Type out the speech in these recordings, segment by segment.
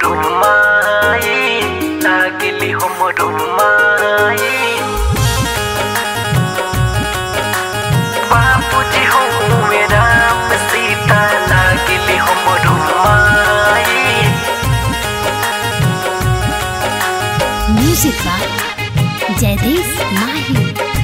हमरो माई लागली हमरो माई बाबूजी हो राम सीता लागली हमरो माई म्यूजिक बाय जयदेव माही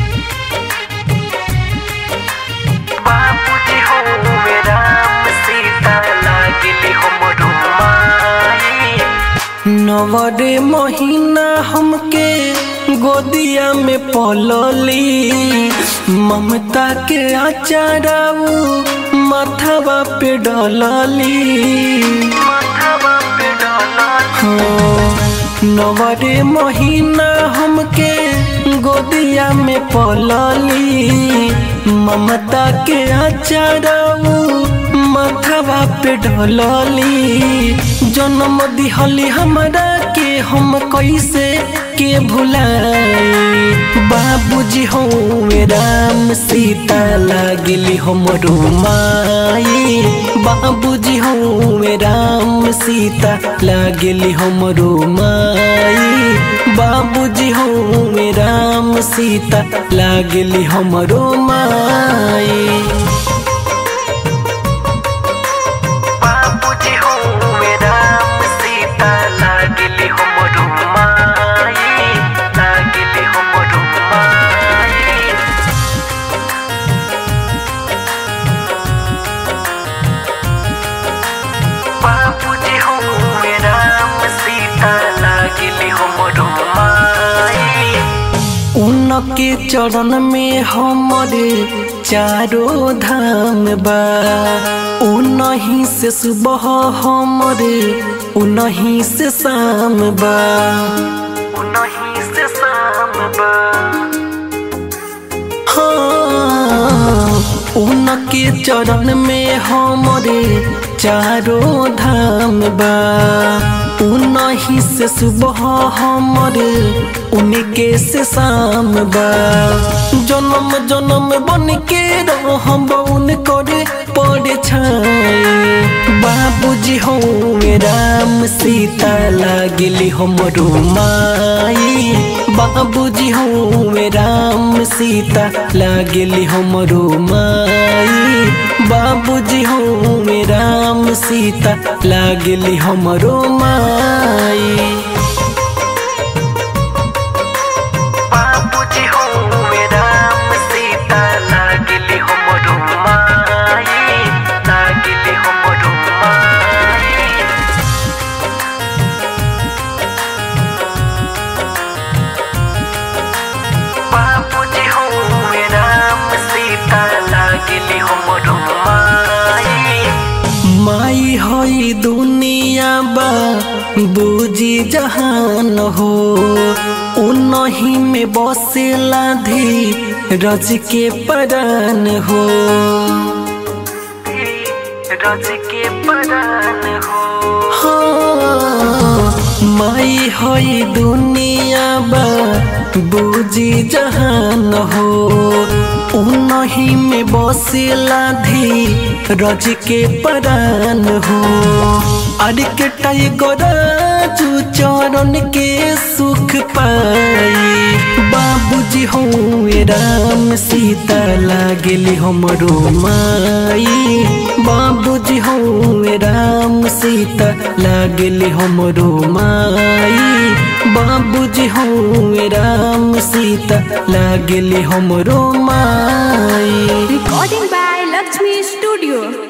बाबूजी हो राम सीता लागली हमरो माई नवरे महीना हमके गोदिया में पलली ममता के आचाराऊ माथावा पे डलली माथावा पे डलली नवरे महीना हमके गोदिया में पलली ममता के आचाराऊ माथावा पे ढलली जन्म दिहली हमरा के हम कैसे के भुलाई बाबूजी हो राम सीता लागली हमरो माई बाबूजी हो राम सीता लागली हमरो माई बाबूजी हो राम सीता लागली हमरो माई बाबूजी हो राम सीता लागली हमरो माई लागली हमरो माई बाबूजी हो राम सीता लागली हमरो माई उनके चरण में हमरे चारो धाम बा उनही से सुबह हमरे उनही से शाम बा उनही से शाम बा हाँ, उनके चरण में हमरे चारो धाम बा उनही से सुबह हमरे उनके से शाम बा जन्म जन्म बन के रहब उनकर पड़े छाई बाबूजी हो राम सीता लागली हमरो माई बाबूजी हो राम सीता लागली हमरो माई बाबूजी हो राम सीता लागली हमरो माई बाबूजी हो राम सीता लागली हमरो माई लागली हमरो माई बाबूजी हो राम सीता लागली हमरो माई माई हई दुनिया बा बूजी जहान हो उनही में बसेला धी रज के परान हो रज के परान हो हाँ, माई हई दुनिया बा बूजी जहान हो उनही में बसेला धी रज के परान हो अरे के टाइगर जू चरण के सुख पाई बाबूजी हो राम सीता लागली हमरो माई बाबूजी हो राम सीता लागली हमरो माई बाबूजी हो राम सीता लागली हमरो माई Recording by Lakshmi Studio.